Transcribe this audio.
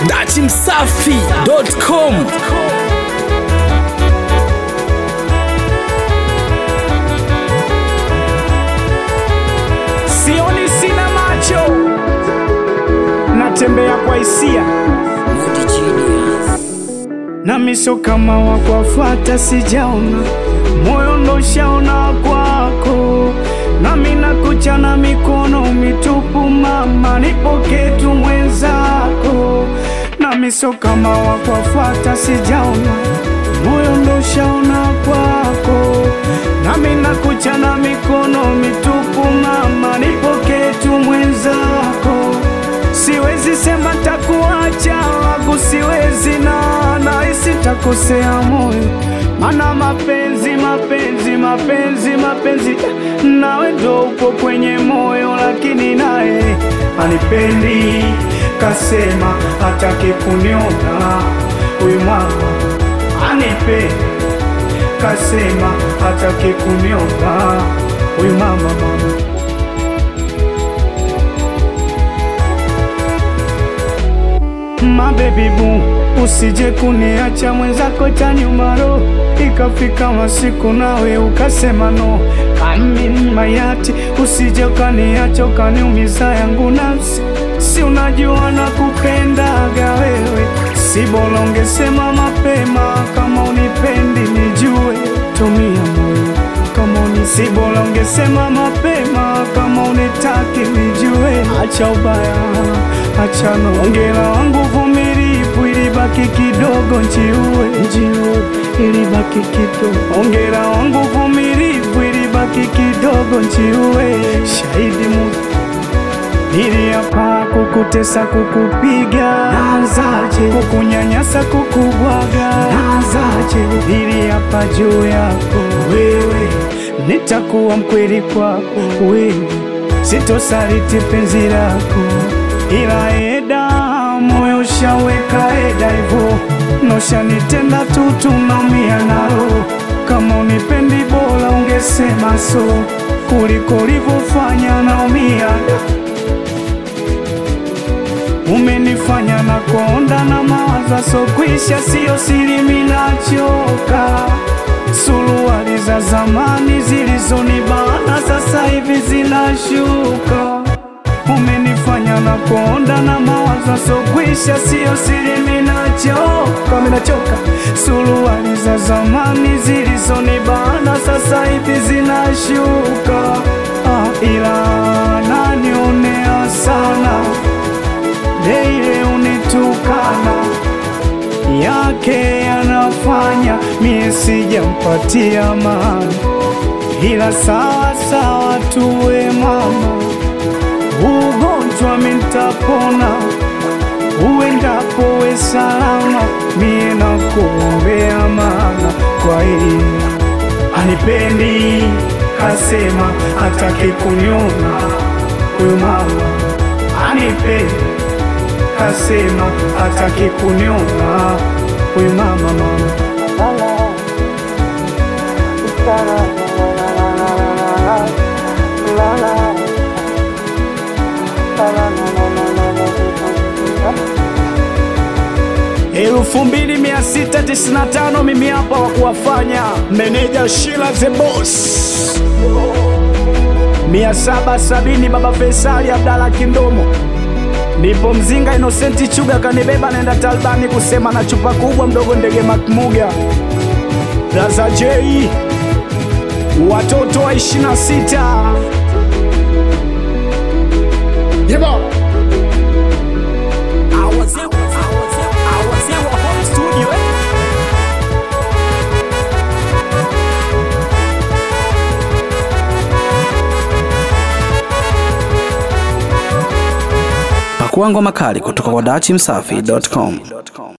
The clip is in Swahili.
dachimsafi.com sioni sina macho natembea kwa hisia na miso kama wakwafata sijaona moyo ndo shaona kwako nami nakuchana mikono mitupu mama nipoke tu mwenzako na miso kama wakwafata sijaona moyo ndo shaona kwako nami nakuchana mikono mitupu mama nipoke tu mwenzako siwezi sema takuacha wangu siwezi na nahisi takosea moyo mana mapenzi mapenzi mapenzi mapenzi nawe ndo upo kwenye moyo lakini naye anipendi kasema hataki kuniona huyu mama anipendi kasema hataki kuniona huyu mama mama mabebi bu usije kuniacha mwenzako tanyumaro ikafika masiku nawe ukasema no amin mayati usije ukaniacha ukaniumiza yangu nafsi si unajua na kupendaga wewe si bora ungesema mapema kama unipendi nijue tumia moyo kama uni si bora ungesema mapema kama unitaki nijue acha ubaya acha nongera wangu vumilivu ilibaki kidogo njiue njiue ilibaki kidogo ongera wangu vumilivu ilibaki kidogo njiue shahidi mu Niliapa kukutesa kukupiga Nazaje Kukunyanyasa kukubwaga Nazaje Niliapa juu yako wewe Nitakuwa mkweli kwako wewe Sitosaliti penzi lako Ila eda moyo ushaweka eda hivo Noshanitenda tu tunaumia nalo Kama unipendi bora ungesema so Kuliko ulivyofanya naumia umenifanya na konda na mawazo so kwisha, siyo siri, minachoka. Suruali za zamani zilizonibana sasa hivi zinashuka. Umenifanya na konda na mawazo so kwisha, siyo siri, minachoka, minachoka. Suruali za zamani zilizonibana sasa hivi zinashuka. Ah, ila nanionea sana Deile unitukana yake yanafanya mie sijampatia maana, ila sawa sawa tuwe mama, ugonjwa mintapona, uendapo we salama, mie nakuombea maana kwa hili anipendi, kasema hataki kuniona huyu mama anipendi kasema hataki kuniona huyu mama mama elfu mbili mia sita tisini na tano mimi hapa wa kuwafanya meneja Shila the Boss mia saba sabini baba Faisali Abdala Kindomo Nipo mzinga Innocent Chuga kanibeba naenda Talbani kusema na chupa kubwa mdogo ndege Makmuga Raza J watoto wa 26 Yeba Pakua ngoma kali kutoka kwa dachimsafi.com.